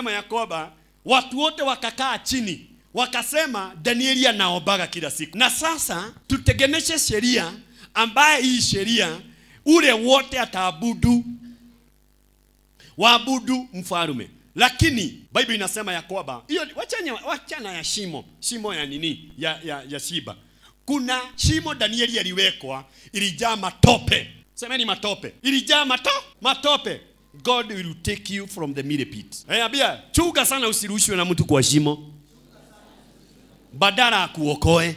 inasema ya kwamba watu wote wakakaa chini wakasema Danieli anaombaga kila siku, na sasa tutegemeshe sheria ambaye hii sheria ule wote ataabudu waabudu mfalume. Lakini Bible inasema ya kwamba hiyo wachanya, wachana ya shimo shimo ya nini ya, ya, ya shiba. Kuna shimo Danieli aliwekwa ilijaa matope, semeni matope, ilijaa mato, matope. God will take you from the middle pit. Eh, abia chuga sana, usirushwe na mtu kwa shimo, badala akuokoe.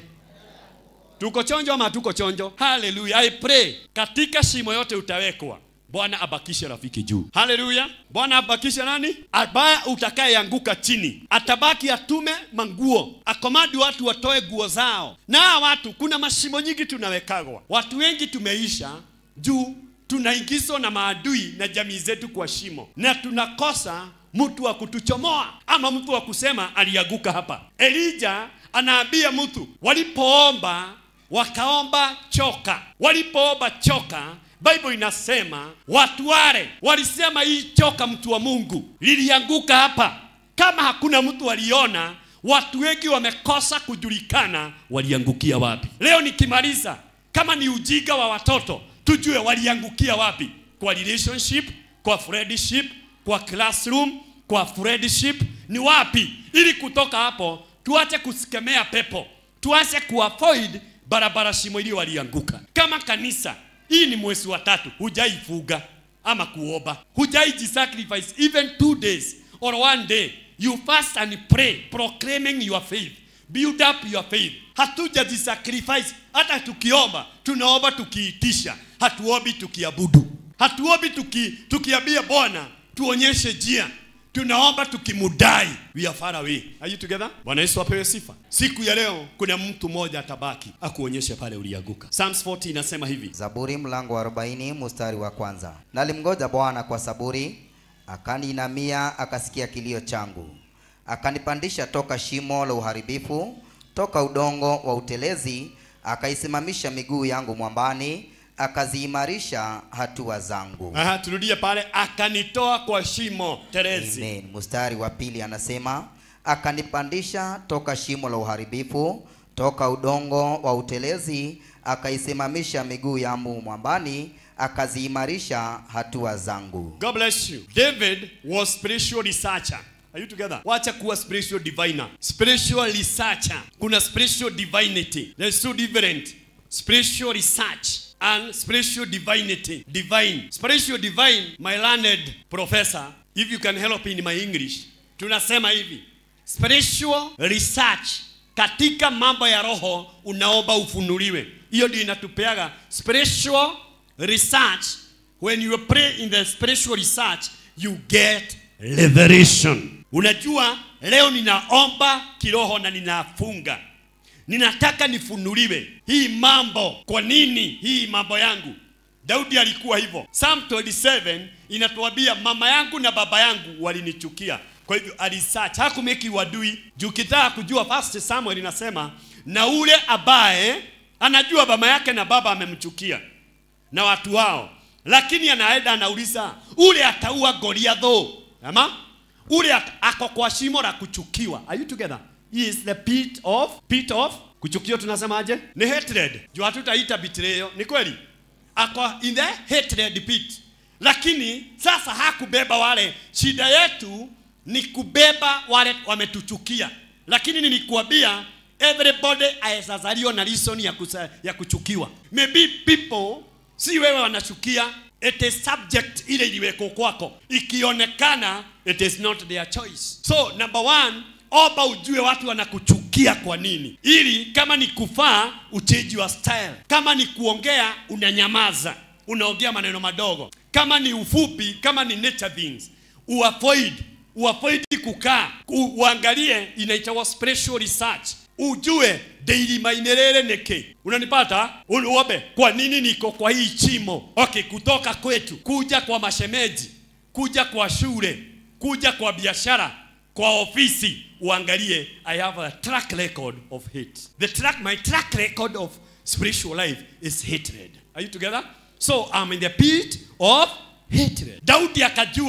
Tuko chonjo ama tuko chonjo? Hallelujah. I pray katika shimo yote utawekwa Bwana abakishe rafiki juu. Haleluya. Bwana abakishe nani? Abaya utakayeanguka chini. Atabaki atume manguo. Akomadi watu watoe nguo zao. Na hawa watu kuna mashimo nyingi tunawekagwa. Watu wengi tumeisha juu tunaingizwa na maadui na jamii zetu kwa shimo. Na tunakosa mtu wa kutuchomoa ama mtu wa kusema alianguka hapa. Elija anaambia mtu walipoomba wakaomba choka. Walipoomba choka Bible inasema watu wale walisema hii choka mtu wa Mungu lilianguka hapa. Kama hakuna mtu waliona, watu wengi wamekosa kujulikana waliangukia wapi. Leo nikimaliza, kama ni ujinga wa watoto, tujue waliangukia wapi, kwa relationship, kwa friendship, kwa classroom, kwa friendship, ni wapi, ili kutoka hapo tuache kusikemea pepo, tuache kuavoid barabara shimo ili walianguka. Kama kanisa hii ni mwezi wa tatu, hujaifuga ama kuomba, hujaijisacrifice even two days or one day, you fast and pray proclaiming your faith, build up your faith. Hatujajisacrifice. Hata tukiomba tunaomba tukiitisha, hatuombi tukiabudu, hatuombi tuki, tukiambia Bwana tuonyeshe njia tunaomba tukimudai, we are far away. Are you together? Bwana Yesu apewe sifa. Siku ya leo kuna mtu mmoja atabaki akuonyeshe pale ulianguka. Psalms 40 inasema hivi, Zaburi mlango wa 40 mstari wa kwanza. Nalimgoja Bwana kwa saburi, akaniinamia akasikia kilio changu, akanipandisha toka shimo la uharibifu, toka udongo wa utelezi, akaisimamisha miguu yangu mwambani, akaziimarisha hatua zangu. aha, turudie pale, akanitoa kwa shimo terezi. Amen. Mstari wa pili anasema akanipandisha toka shimo la uharibifu, toka udongo wa utelezi, akaisimamisha miguu yangu mwambani, akaziimarisha hatua zangu. God bless you. David was spiritual researcher. Are you together? Wacha kuwa spiritual diviner. Spiritual researcher. Kuna spiritual divinity. There's two different. Spiritual research and spiritual divinity. Divine. Spiritual divine, my learned professor, if you can help in my English, tunasema hivi. Spiritual research katika mambo ya roho unaomba ufunuliwe. Hiyo ndio inatupeaga spiritual research when you pray in the spiritual research you get revelation unajua leo ninaomba kiroho na ninafunga ninataka nifunuliwe hii mambo kwa nini hii mambo yangu daudi alikuwa hivyo psalm 27 inatuambia mama yangu na baba yangu walinichukia kwa hivyo alisearch hakumeki wadui juu kitaka kujua first samuel inasema na ule ambaye anajua mama yake na baba amemchukia na watu wao, lakini anaenda anauliza, ule ataua Goliatho ama ule at, ako kwa shimo la kuchukiwa. Are you together? He is the pit of pit of kuchukiwa, tunasemaje? Ni hatred. Juu hatutaita betrayal, ni kweli, ako in the hatred pit, lakini sasa hakubeba wale. Shida yetu ni kubeba wale wametuchukia, lakini nilikuambia everybody aezazaliwa na reason ya, kusa, ya kuchukiwa. Maybe people si wewe wanachukia, it is subject ile iliweko kwako, ikionekana it is not their choice. So number one, omba ujue watu wanakuchukia kwa nini, ili kama ni kufaa uchange your style, kama ni kuongea unanyamaza, unaongea maneno madogo, kama ni ufupi, kama ni nature things uavoid uavoid kukaa u, uangalie inaitwa spiritual research ujue daily mainerere niki unanipata uombe kwa nini niko kwa hii chimo okay kutoka kwetu kuja kwa mashemeji kuja kwa shule kuja kwa biashara kwa ofisi uangalie i have a track record of hate the track my track record of spiritual life is hatred are you together so i'm in the pit of hatred daudi akajua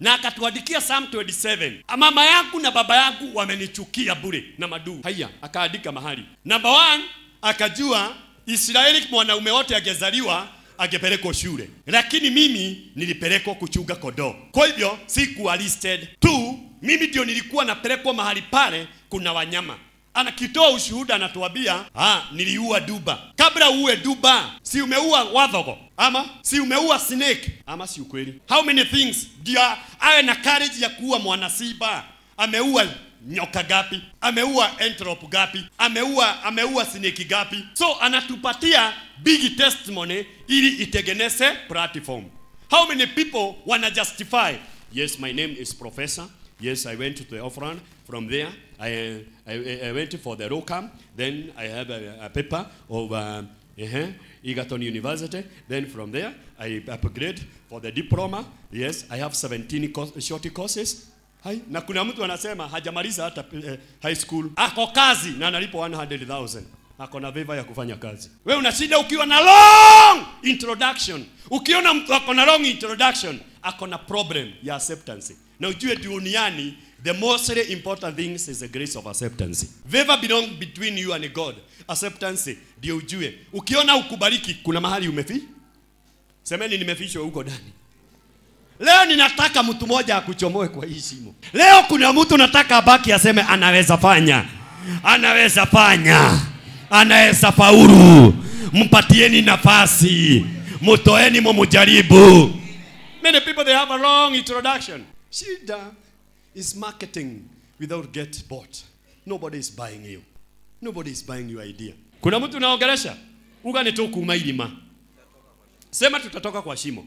na akatuandikia Psalm 27. Mama yangu na baba yangu wamenichukia bure na maduu. Haya, akaandika mahali. Number one, akajua Israeli mwanaume wote angezaliwa angepelekwa shule, lakini mimi nilipelekwa kuchunga kondoo, kwa hivyo sikuwa listed. Two, mimi ndio nilikuwa napelekwa mahali pale kuna wanyama anakitoa ushuhuda anatuambia, ah, niliua duba. Kabla uue duba, si umeua wadhogo ama si umeua snake ama si ukweli? How many things ndio awe na courage ya kuua mwanasiba? Ameua nyoka gapi? Ameua antelope gapi? Ameua ameua snake gapi? So anatupatia big testimony ili itengeneze platform. How many people wana justify? Yes, my name is professor. Yes, I went to the Offran. From there, I, I, I went for the ROCAM. Then I have a, a paper of uh, uh Egerton University. Then from there, I upgrade for the diploma. Yes, I have 17 course, short courses. Hai, na kuna mtu anasema hajamaliza hata uh, high school. Ako kazi na analipo 100,000. Ako na veva ya kufanya kazi. Wewe unashinda ukiwa na long introduction. Ukiona mtu ako na long introduction, ako na problem ya acceptance. Na ujue duniani the most important things is the grace of acceptance. Favor belong between you and God. Acceptance ndio ujue. Ukiona ukubariki kuna mahali umefi? Semeni nimefishwa huko ndani. Leo ninataka mtu mmoja akuchomoe kwa hii shimo. Leo kuna mtu nataka abaki aseme anaweza fanya. Anaweza fanya. Anaweza faulu. Mpatieni nafasi. Mtoeni mumujaribu. Many people they have a long introduction. Shida is marketing without get bought. Nobody is buying you. Nobody is buying your idea. Kuna mtu unaongelesha? Uga ni tu kuma ilima. Sema tutatoka kwa shimo.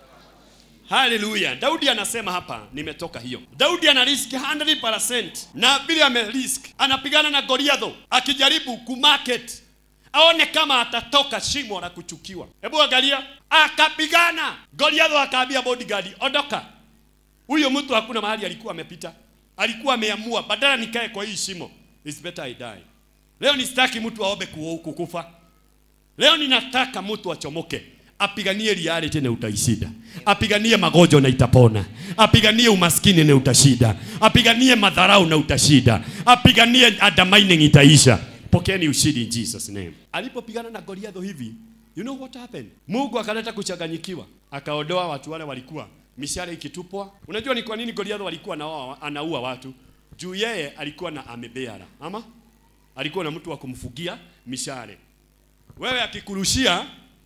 Haleluya. Daudi anasema hapa nimetoka hiyo. Daudi ana risk 100% na vile ame risk anapigana na Goliath akijaribu kumarket aone kama atatoka shimo la kuchukiwa. Hebu angalia, akapigana. Goliath akaambia bodyguard, ondoka. Huyo mtu hakuna mahali alikuwa amepita, alikuwa ameamua badala nikae kwa hii shimo, it's better I die. Leo nisitaki mtu aombe kukufa. Leo ninataka mtu achomoke, apiganie reality na utaishinda, apiganie magonjwa na itapona, apiganie umaskini na utashinda, apiganie madharau na utashinda, apiganie undermining itaisha. Pokeeni ushindi in Jesus name. Alipopigana na Goliath hivi, you know what happened? Mungu akaleta kuchanganyikiwa, akaondoa watu wale walikuwa mishale ikitupwa. Unajua ni kwa nini Goliath alikuwa anaua, anaua watu? Juu yeye alikuwa na amebeara, ama alikuwa na mtu wa kumfugia mishale. Wewe akikurushia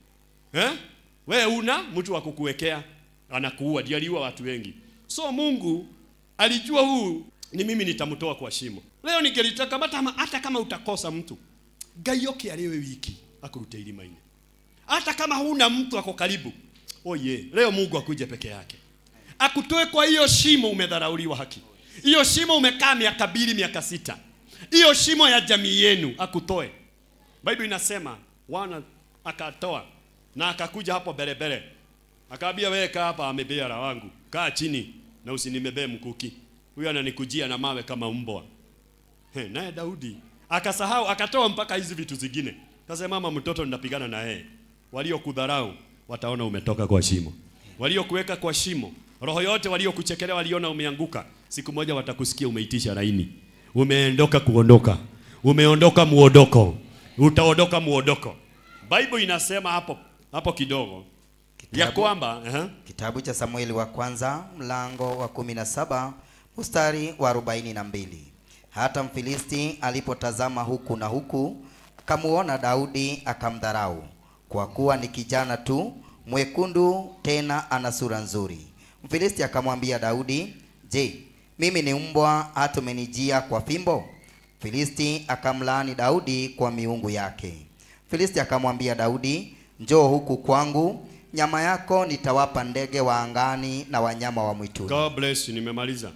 eh? Wewe una mtu wa kukuwekea anakuua, ndiye aliua watu wengi. So Mungu alijua huu ni mimi nitamtoa kwa shimo. Leo ningelitaka hata kama hata kama utakosa mtu, gayoke aliwe wiki akurute ilimaini. Hata kama huna mtu ako karibu, oh yeah, leo Mungu akuje peke yake akutoe kwa hiyo shimo. Umedharauliwa haki, hiyo shimo umekaa miaka mbili, miaka sita, hiyo shimo ya jamii yenu akutoe. Bible inasema wana akatoa na akakuja hapo belebele, akaambia wewe, kaa hapa, amebeara wangu, kaa chini na usinimebee mkuki, huyu ananikujia na mawe kama mbwa. He, naye Daudi akasahau, akatoa mpaka hizi vitu zingine. Kasema mama, mtoto ninapigana na yeye, waliokudharau wataona umetoka kwa shimo, waliokuweka kwa shimo, roho yote waliokuchekelea, waliona umeanguka, siku moja watakusikia umeitisha laini, umeondoka kuondoka, umeondoka muondoko, utaondoka muondoko. Bible inasema hapo hapo kidogo ya Kitabu- kwamba uh Kitabu cha Samueli wa kwanza mlango wa kumi na saba mstari wa arobaini na mbili. Hata Mfilisti alipotazama huku na huku, akamuona Daudi akamdharau, kwa kuwa ni kijana tu mwekundu, tena ana sura nzuri. Mfilisti akamwambia Daudi, je, mimi ni mbwa hata umenijia kwa fimbo? Filisti akamlaani Daudi kwa miungu yake. Filisti akamwambia Daudi, njoo huku kwangu, nyama yako nitawapa ndege wa angani na wanyama wa mwituni. God bless you, nimemaliza.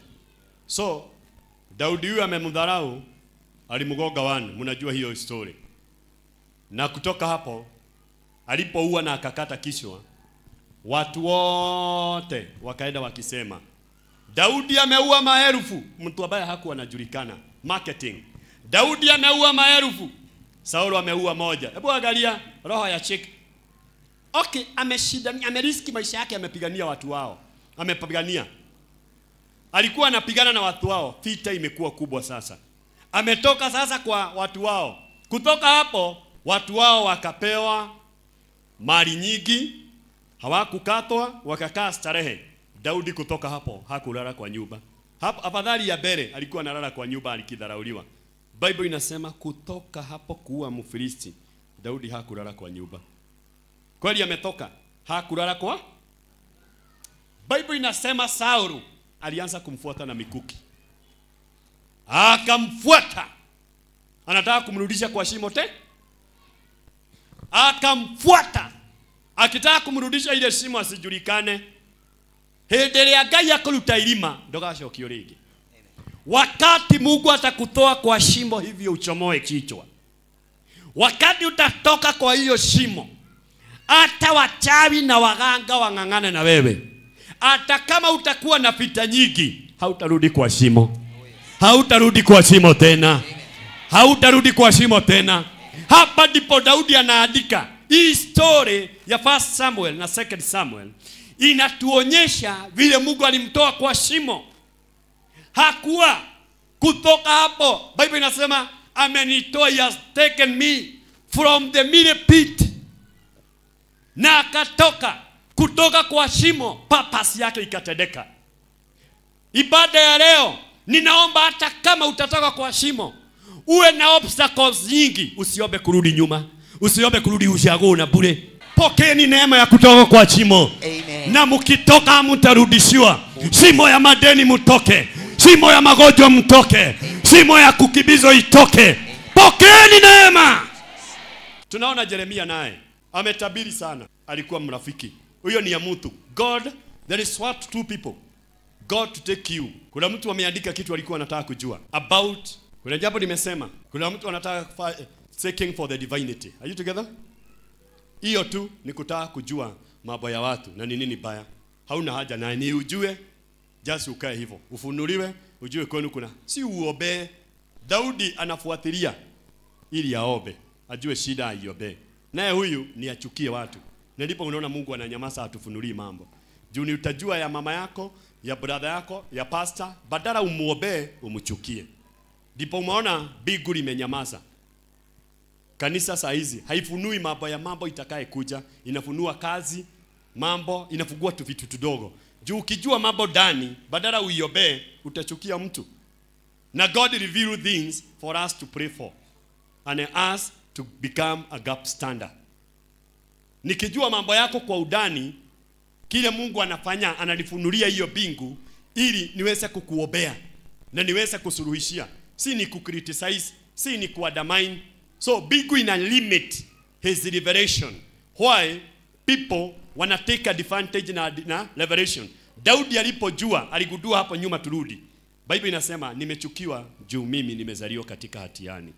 So Daudi huyu amemdharau, alimgoga wani, mnajua hiyo story. Na kutoka hapo alipoua na akakata kichwa, watu wote wakaenda wakisema Daudi ameua maelfu, mtu ambaye hakuwa anajulikana. Marketing. Daudi ameua maelfu, Saulo ameua moja. Hebu angalia roho ya cheki. Okay, ameshinda, ameriski maisha yake, amepigania watu wao, amepigania alikuwa anapigana na watu wao, vita imekuwa kubwa sasa. Ametoka sasa kwa watu wao. Kutoka hapo watu wao wakapewa mali nyingi, hawakukatwa, wakakaa starehe. Daudi kutoka hapo hakulala kwa nyumba. Hapo afadhali ya bere alikuwa analala kwa nyumba alikidharauliwa. Bible inasema kutoka hapo kuwa Mfilisti, Daudi hakulala kwa nyumba. Kweli ametoka, hakulala kwa Bible inasema Saulu alianza kumfuata na mikuki, akamfuata, anataka kumrudisha kwa shimo te, akamfuata akitaka kumrudisha ile shimo asijulikane. Hĩndĩ ĩrĩa Ngai akũruta irima ndũgacokio rĩngĩ. Wakati Mungu atakutoa kwa shimo hivyo uchomoe kichwa, wakati utatoka kwa hiyo shimo, hata wachawi na waganga wang'ang'ane na wewe hata kama utakuwa na vita nyingi, hautarudi kwa shimo, hautarudi kwa shimo tena, hautarudi kwa shimo tena. Hapa ndipo Daudi anaandika hii story ya First Samuel na Second Samuel, inatuonyesha vile Mungu alimtoa kwa shimo. Hakuwa kutoka hapo, Bible inasema amenitoa, he has taken me from the miry pit, na akatoka kutoka kwa shimo, purpose yake ikatendeka. Ibada ya leo, ninaomba hata kama utatoka kwa shimo, uwe na obstacles nyingi, usiombe kurudi nyuma, usiombe kurudi ushago na bure. Pokeeni neema ya kutoka kwa shimo, Amen. na mkitoka mtarudishiwa. Shimo ya madeni mtoke, shimo ya magonjwa mtoke, shimo ya kukibizwa itoke. Pokeeni neema. Tunaona Yeremia naye ametabiri sana, alikuwa mrafiki. Huyo ni ya mtu. God, there is what two people. God to take you. Kuna mtu ameandika kitu alikuwa anataka kujua about. Kuna jambo nimesema. Kuna mtu anataka kufa- seeking for the divinity. Are you together? Hiyo tu ni kutaka kujua mambo ya watu na ni nini baya. Hauna haja na ni ujue, just ukae hivyo. Ufunuliwe, ujue kwenu kuna. Si uobe. Daudi anafuatilia ili aombe, ajue shida aiombe. Naye huyu ni achukie watu. Na ndipo unaona Mungu ananyamaza atufunulii mambo. Juu ni utajua ya mama yako, ya brother yako, ya pastor, badala umuombee umchukie. Ndipo umeona mbingu limenyamaza. Kanisa saa hizi haifunui mambo ya mambo itakaye kuja, inafunua kazi, mambo, inafungua tu vitu tudogo. Juu ukijua mambo ndani, badala uiobee, utachukia mtu. Na God reveal things for us to pray for and us to become a gap stander. Nikijua mambo yako kwa udani, kile Mungu anafanya ananifunulia hiyo bingu ili niweze kukuombea na niweze kusuluhishia, si ni kucriticize, si ni kuadamine. So bingu ina limit his revelation. Why people wana take advantage na, na revelation. Daudi alipojua aligundua hapo nyuma, turudi Bible inasema nimechukiwa juu mimi nimezaliwa katika hatiani.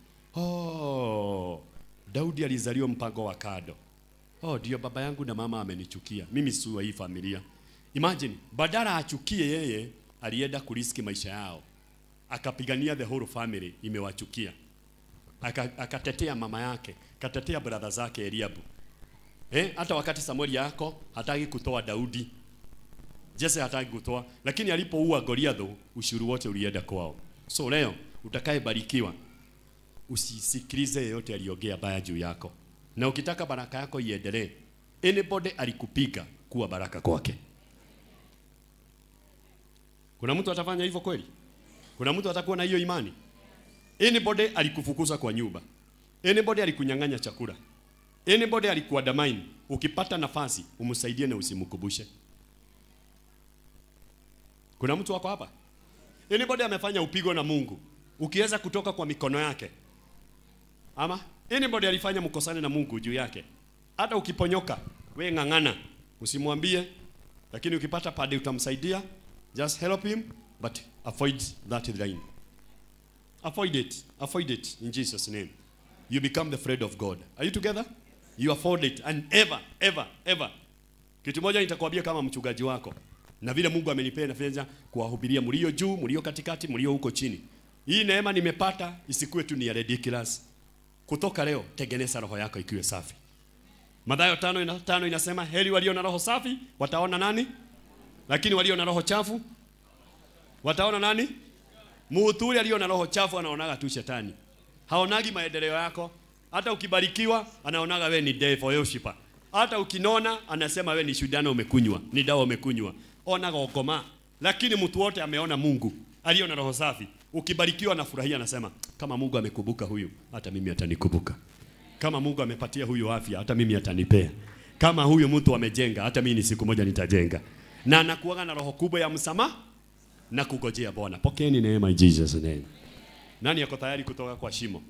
Oh, Daudi alizaliwa mpango wa kado. Oh, ndio baba yangu na mama amenichukia. Mimi si wa hii familia. Imagine, badala achukie yeye, alienda kuriski maisha yao. Akapigania the whole family imewachukia. Aka- Akatetea mama yake, akatetea brother zake Eliabu. Eh, hata wakati Samueli yako hataki kutoa Daudi. Jesse hataki kutoa, lakini alipoua Goliath ushuru wote ulienda kwao. So leo utakayebarikiwa usisikilize yeyote aliongea baya juu yako, na ukitaka baraka yako iendelee, anybody alikupiga kuwa baraka kwake. Kuna mtu atafanya hivyo kweli? Kuna mtu atakuwa na hiyo imani? Anybody alikufukuza kwa nyumba, anybody alikunyang'anya chakula, anybody alikuadamaini, ukipata nafasi umsaidie na usimkumbushe. Kuna mtu wako hapa? Anybody amefanya upigo na Mungu, ukiweza kutoka kwa mikono yake, ama anybody alifanya mkosane na Mungu juu yake, hata ukiponyoka, we ng'ang'ana, usimwambie, lakini ukipata pade utamsaidia, just help him but avoid that line. Avoid it. Avoid it in Jesus name. You become the friend of God. Are you together? You avoid it and ever ever ever. Kitu moja nitakwambia kama mchungaji wako na vile Mungu amenipea nafanya kuwahubiria mlio juu, mlio katikati, mlio huko chini. Hii neema nimepata isikuwe tu ni ya ridiculous. Kutoka leo tengeneza roho yako ikiwe safi. Mathayo tano, ina, tano inasema heri walio na roho safi wataona nani? Lakini walio na roho chafu Wataona nani? Mtu ule aliyo na roho chafu anaonaga tu shetani. Haonagi maendeleo yako. Hata ukibarikiwa anaonaga we ni devil worshiper. Hata ukinona anasema we ni shudano umekunywa, ni dawa umekunywa. Ona gokoma. Lakini mtu wote ameona Mungu aliyo na roho safi. Ukibarikiwa anafurahia anasema kama Mungu amekumbuka huyu, hata mimi atanikumbuka. Kama Mungu amepatia huyu afya, hata mimi atanipea. Kama huyu mtu amejenga, hata mimi ni siku moja nitajenga. Na anakuwaga na roho kubwa ya msamaha na kugojea Bwana. Pokeeni neema in Jesus name. Nani yako tayari kutoka kwa shimo?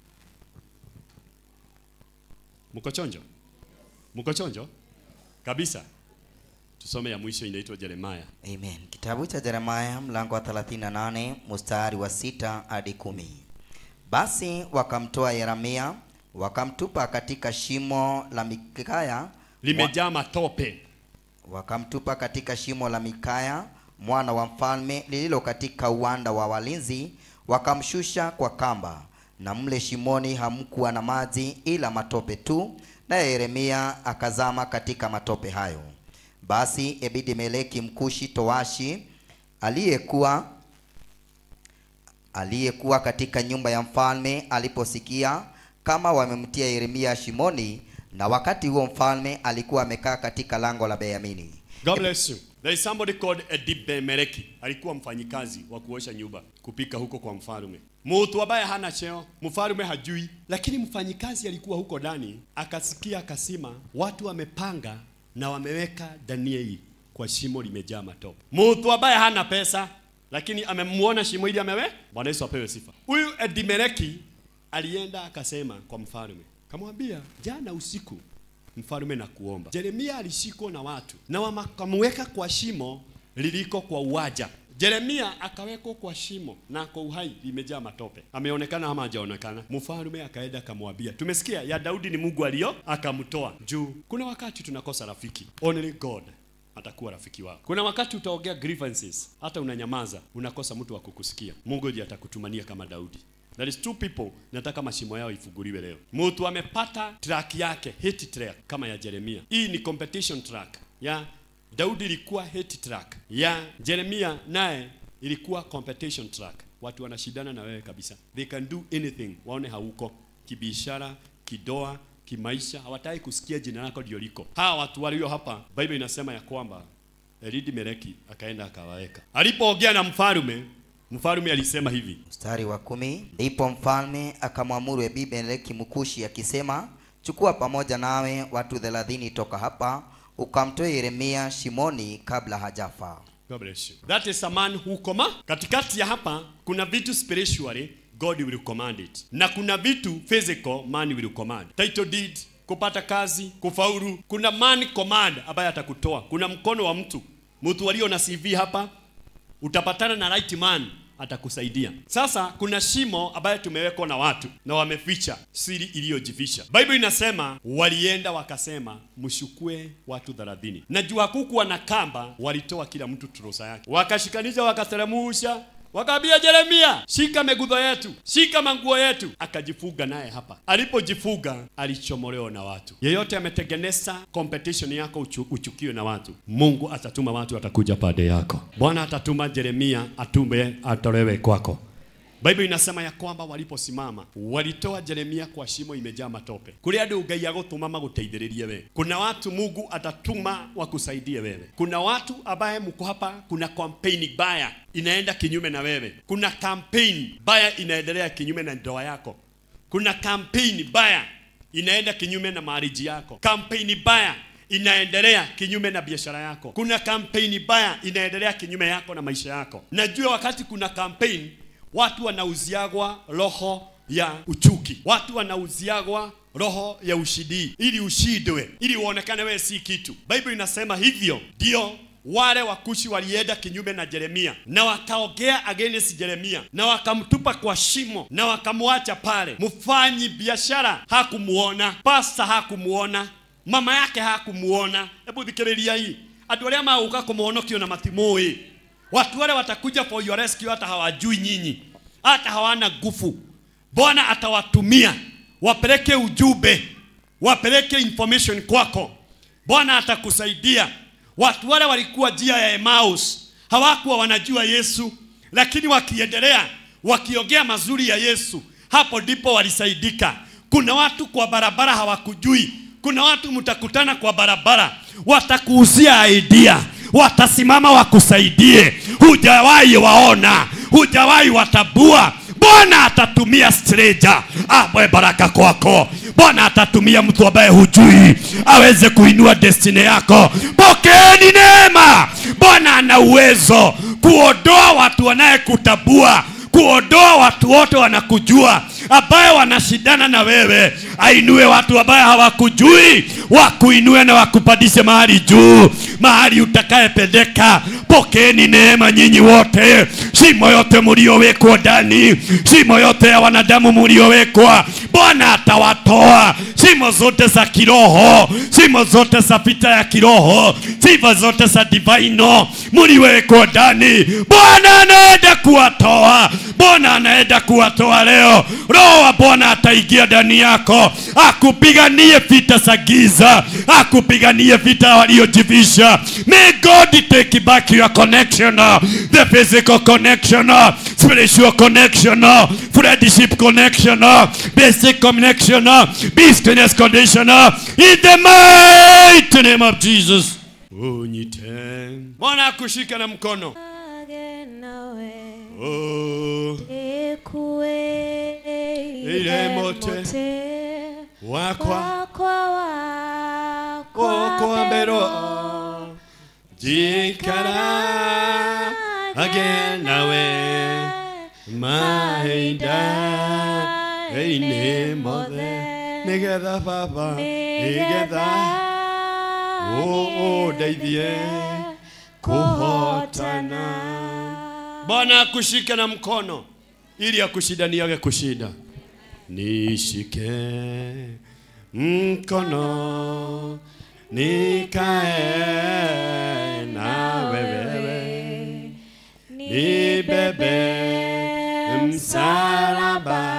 Mko chonjo? Mko chonjo? Kabisa. Tusome ya mwisho inaitwa Yeremia. Amen. Kitabu cha Yeremia mlango wa 38 mstari wa sita hadi kumi. Basi wakamtoa Yeremia wakamtupa katika shimo la Mikaya Limejaa matope. wakamtupa katika shimo la Mikaya mwana wa mfalme lililo katika uwanda wa walinzi, wakamshusha kwa kamba, na mle shimoni hamkuwa na maji ila matope tu, naye Yeremia akazama katika matope hayo. Basi Ebedi-Meleki mkushi towashi aliyekuwa aliyekuwa katika nyumba ya mfalme aliposikia kama wamemtia Yeremia shimoni, na wakati huo mfalme alikuwa amekaa katika lango la Benyamini. God bless you. There is somebody called Edibemeleki. Alikuwa mfanyikazi wa kuosha nyumba, kupika huko kwa mfalme. Mtu ambaye hana cheo, mfalme hajui, lakini mfanyikazi alikuwa huko ndani, akasikia akasema, watu wamepanga na wameweka Danieli kwa shimo limejaa matope. Mtu ambaye hana pesa, lakini amemuona shimo hili amewe. Bwana Yesu apewe sifa. Huyu Edimeleki alienda akasema kwa mfalme, kamwambia jana usiku mfalme na kuomba. Yeremia alishikwa na watu na wakamweka kwa shimo liliko kwa uwaja. Yeremia akawekwa kwa shimo na kwa uhai limejaa matope. Ameonekana ama hajaonekana? Mfalme akaenda akamwambia, tumesikia ya Daudi ni Mungu alio akamtoa juu. Kuna wakati tunakosa rafiki, only God atakuwa rafiki wako. Kuna wakati utaongea grievances, hata unanyamaza, unakosa mtu wa kukusikia. Mungu ndiye atakutumania kama Daudi. There is two people nataka mashimo yao ifunguliwe leo. Mtu amepata track yake hit track kama ya Jeremia. Hii ni competition track ya Daudi ilikuwa hit track ya Jeremia naye ilikuwa competition track. Watu wanashindana na wewe kabisa, they can do anything, waone hauko kibiashara, kidoa, kimaisha, hawataki kusikia jina lako ndio liko. Hawa watu walio hapa, Bible inasema ya kwamba Elidi Meleki akaenda akawaweka. Alipoongea na mfalme, mfalme alisema hivi, Mstari wa kumi. Ndipo mfalme akamwamuru Ebimeleki mkushi akisema, chukua pamoja nawe watu thelathini toka hapa ukamtoe Yeremia shimoni kabla hajafa. God bless you. That is a man who command. Katikati ya hapa kuna vitu spiritually God will command it. Na kuna vitu physical man will command. Title deed, kupata kazi, kufaulu. Kuna man command ambaye atakutoa. Kuna mkono wa mtu. Mtu walio na CV hapa utapatana na right man atakusaidia. Sasa kuna shimo ambayo tumewekwa na watu na wameficha siri iliyojificha. Bible inasema walienda wakasema mshukue watu 30. Najua hakukuwa na kamba, walitoa kila mtu turusa yake. Wakashikanisha wakateremusha Wakaambia Yeremia, shika megudho yetu, shika manguo yetu. Akajifuga naye hapa. Alipojifuga alichomolewa na watu. Yeyote ametengeneza competition yako uchu, uchukiwe na watu, Mungu atatuma watu watakuja pande yako. Bwana atatuma Yeremia atume atolewe kwako. Bible inasema ya kwamba waliposimama walitoa Yeremia kwa shimo imejaa matope. Kuri andu Ngai agutuma maguteithĩrĩrie we. Kuna watu Mungu atatuma wakusaidie wewe. Kuna watu ambaye mko hapa, kuna campaign baya inaenda kinyume na wewe. Kuna campaign baya inaendelea kinyume na ndoa yako. Kuna campaign baya inaenda kinyume na marriage yako. Campaign baya inaendelea kinyume na biashara yako. Kuna kampeni baya inaendelea kinyume yako na maisha yako. Najua wakati kuna kampeni watu wanauziagwa roho ya uchuki, watu wanauziagwa roho ya ushindi ili ushindwe, ili uonekane wewe si kitu. Bible inasema hivyo ndio wale wakushi walienda kinyume na Yeremia na wakaongea against Yeremia na wakamtupa kwa shimo na wakamwacha pale. Mfanyi biashara hakumuona, pasta hakumuona, mama yake hakumuona. Hebu thikiriria hii, andũ arĩa magũka kũmũhonokio na matimũĩ watu wale watakuja for your rescue, hata hawajui nyinyi, hata hawana nguvu. Bwana atawatumia wapeleke ujumbe, wapeleke information kwako. Bwana atakusaidia. Watu wale walikuwa njia ya Emmaus, hawakuwa wanajua Yesu, lakini wakiendelea wakiongea mazuri ya Yesu, hapo ndipo walisaidika. Kuna watu kwa barabara hawakujui. Kuna watu mtakutana kwa barabara, watakuuzia idea, watasimama wakusaidie, hujawahi waona, hujawahi watabua. Bwana atatumia stranger awe baraka kwako. Bwana atatumia mtu ambaye hujui aweze kuinua destiny yako. Pokeeni neema. Bwana ana uwezo kuondoa watu wanayekutabua kuondoa watu wote wanakujua ambaye wanashindana na wewe, ainue watu ambaye hawakujui, wakuinue na wakupandishe mahali juu, mahali utakayependeka. Pokeeni neema nyinyi wote, shimo yote mliowekwa ndani, shimo yote ya wanadamu mliowekwa, Bwana atawatoa shimo zote za kiroho, shimo zote za vita ya kiroho, sifa zote za divino mliwekwa ndani. Bwana anaenda kuwatoa, Bwana anaenda kuwatoa leo. Roho wa Bwana ataingia ndani yako, akupiganie vita za giza, akupiganie vita waliojivisha. May God take back your connection, the physical connection, spiritual connection, friendship connection, basic connection, business connection, in the mighty name of Jesus. Unyite. Bwana akushika na mkono. Age nawe Oh, ikuwe Ile mote. wakwa wakwa okwa mbero jikara agenawe mahinda ĩinĩ mothe nĩgetha baba nĩgetha ũndeithie kuhotana bwana akushike na mkono ili akushindaniage kushinda nishike mkono nikae na wewe nibebe msalaba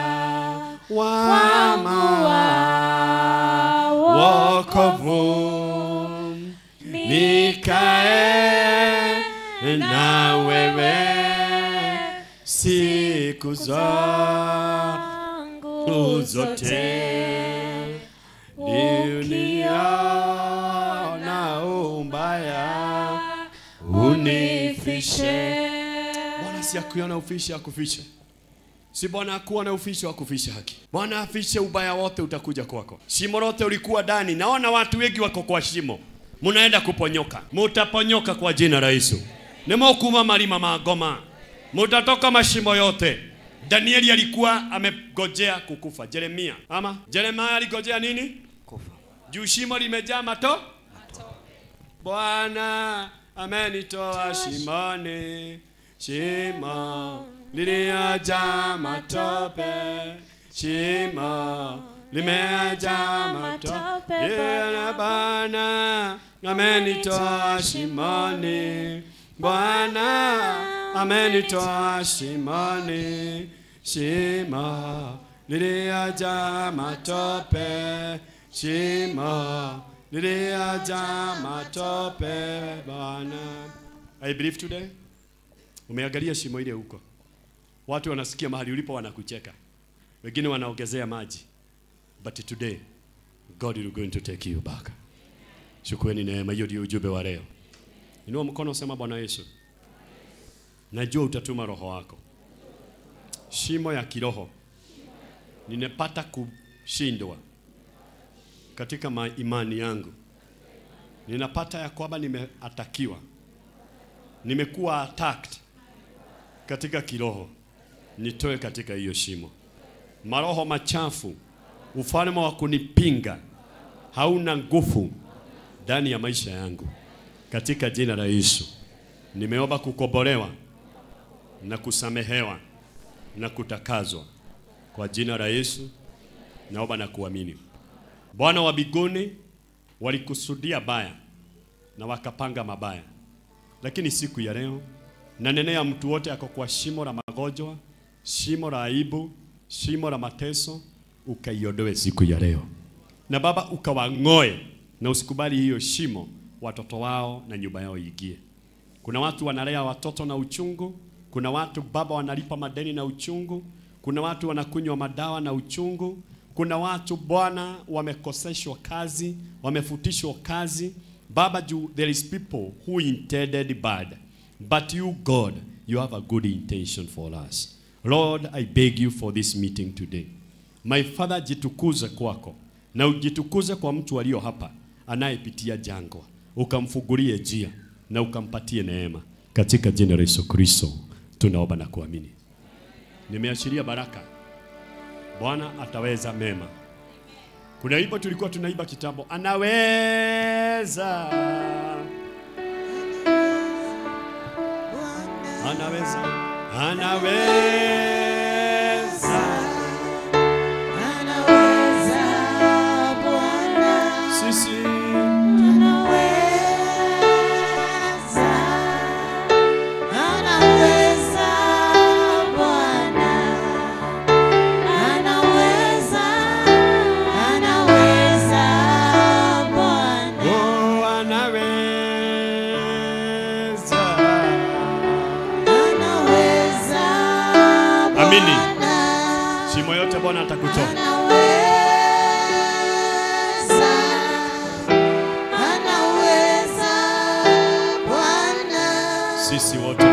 wangu wa wokovu nikae na wewe siku zangu zote uniona umbaya unifishe bwana si akuona ufishe akufishe si bwana akuona ufishe akufishe haki bwana afishe ubaya wote utakuja kwako shimo lote ulikuwa ndani naona watu wengi wako kwa shimo munaenda kuponyoka mutaponyoka kwa jina la yesu nimokuma malima magoma mutatoka mashimo yote danieli alikuwa amegojea kukufa jeremia ama jeremia aligojea nini kufa juu shimo limejaa mato bwana amenitoa shimoni shimo liliajaa matope shimo limejaa matope yeah, bwana amenitoa shimoni bwana amenitoa shimoni shimo liliajaa matope shimo liliajaa matope bwana I believe today umeangalia shimo ile huko watu wanasikia mahali ulipo wanakucheka wengine wanaongezea maji but today God is going to take you back shukrani neema hiyo ndio ujumbe wa leo inua mkono sema bwana Yesu najua utatuma roho wako shimo ya kiroho ninapata kushindwa katika ma imani yangu ninapata ya kwamba nimeatakiwa nimekuwa attacked katika kiroho nitoe katika hiyo shimo maroho machafu ufalme wa kunipinga hauna nguvu ndani ya maisha yangu katika jina la Yesu nimeomba kukombolewa na kusamehewa na kutakazwa kwa jina la Yesu naomba na kuamini Bwana wa biguni walikusudia baya na wakapanga mabaya, lakini siku ya leo nanenea mtu wote ako kwa shimo la magonjwa, shimo la aibu, shimo la mateso, ukaiondoe siku ya leo, na Baba ukawang'oe na usikubali hiyo shimo watoto wao na nyumba yao iingie. Kuna watu wanalea watoto na uchungu, Kuna watu baba wanalipa madeni na uchungu. Kuna watu wanakunywa madawa na uchungu. Kuna watu Bwana wamekoseshwa kazi, wamefutishwa kazi. Baba, juu there is people who intended bad, but you God, you have a good intention for us. Lord, I beg you for this meeting today. My Father, jitukuze kwako na ujitukuze kwa mtu aliyo hapa anayepitia jangwa, ukamfungulie njia na ukampatie neema katika jina la Yesu Kristo tunaomba na kuamini. Nimeashiria baraka, Bwana ataweza mema. Kuna wimbo tulikuwa tunaiba kitambo, anaweza anaweza anaweza Anaweza Bwana, sisi anaweza, anaweza Bwana, anaweza, anaweza Bwana, oh, anaweza anaweza Amini. Bwana. shimo yote Bwana atakutoa. Anaweza, anaweza Bwana. Sisi wote